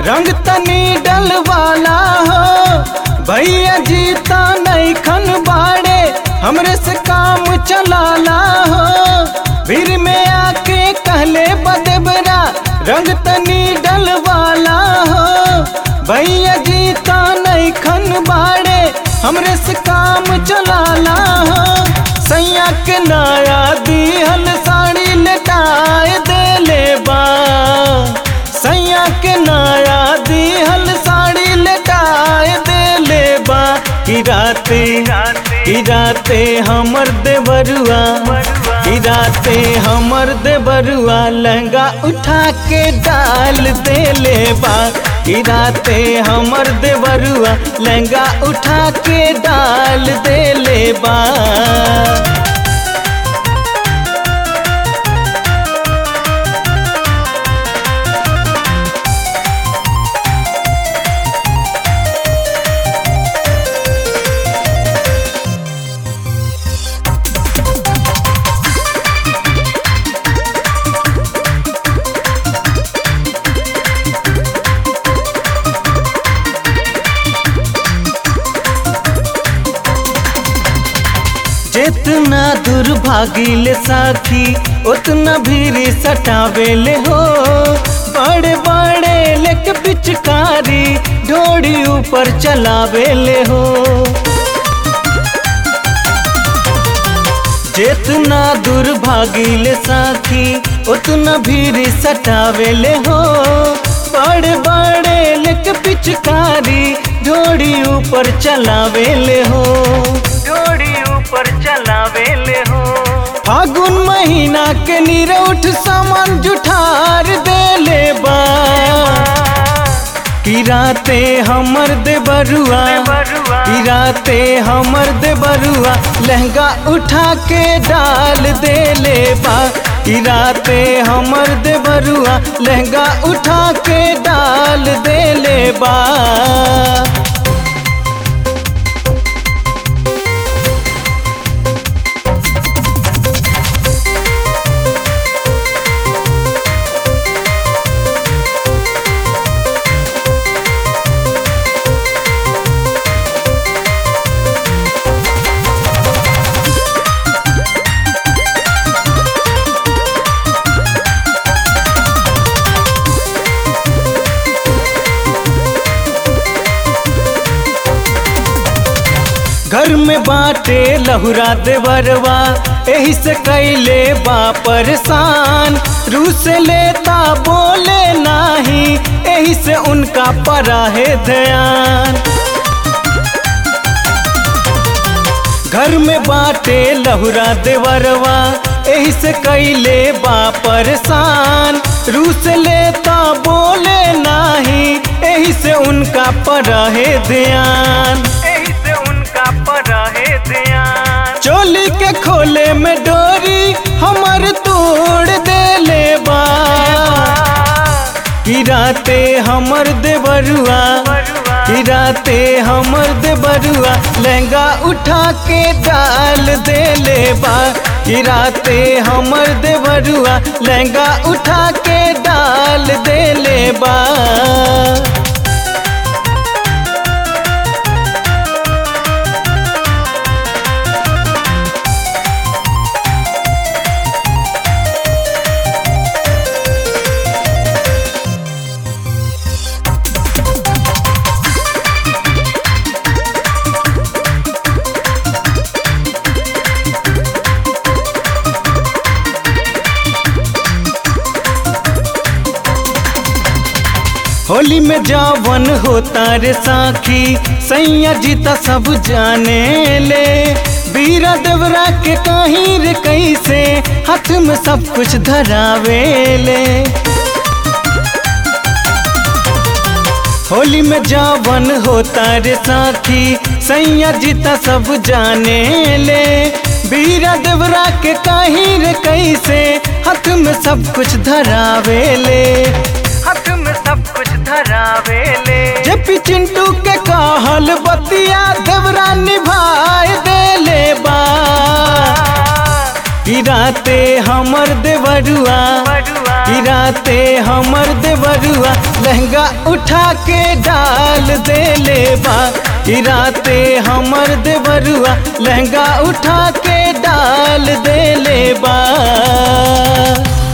रंग तनी डलवाला हो भैया जी ता नहीं खन बाड़े हमरे से काम चलाला हो भीड़ में आके कहले बदेबरा रंग तनी डलवाला हो भैया जी ता नहीं खन बाड़े हमरे से काम चलाला हो सैया के नया दिहल साड़ी लटाए देले बा सैया के नया दिहल साड़ी लटाए देले बा कि राते कि राते हमर देवरुआ कि राते हमर देवरुआ लहंगा उठा के डाल देले बा कि राते हमर देवरुआ लहंगा उठा के डाल देले बा जितना दुर्भागिल साथी उतना भीड़ सटावेले हो बड़े बड़े लेक पिचकारी ढोड़ी ऊपर चलावेले हो जितना दुर्भागिल साथी उतना भीड़ सटावेले हो बड़े बड़े लेक पिचकारी ढोड़ी ऊपर चलावेले हो ढोड़ी ऊपर चलावेले हो फागुन महीना के निरौठ सामान जुठार देले बा कि राते हमर दे बरुआ कि राते हमर दे बरुआ लहंगा उठा के डाल देले बा कि राते हमर दे बरुआ लहंगा उठा के डाल देले बा घर में बाटे लहुरा देवरवा एही से कैले बा परेशान रू से लेता बोले नाही एही से उनका परा है ध्यान घर में बाटे लहुरा देवरवा एही से कैले बा परेशान रू से लेता बोले नाही एही से उनका परा है ध्यान एही से उनका परा है ध्यान चोली के खोले में डोरी हमर तोड़ देले बा कि राते हमर देवरुआ कि राते हमर देवरुआ लहंगा उठा के डाल देले बा कि राते हमर देवरुआ लहंगा उठा के डाल देले बा होली में जावन होता रे साखी सैया जीता सब जाने ले बीरा देवरा के कहीं रे कैसे हाथ में सब कुछ धरावे ले होली में जावन होता रे साथी सैया जीता सब जाने ले बीरा देवरा के कहीं रे कैसे हाथ में सब कुछ धरावे ले हाथ में सब कुछ धरावे ले जब चिंटू के कहल बतिया देवरा निभाए देले बा कि राते हमर देवरुआ कि राते हमर देवरुआ लहंगा उठा के डाल दे ले बा कि राते हमर देवरुआ लहंगा उठा के डाल दे ले बा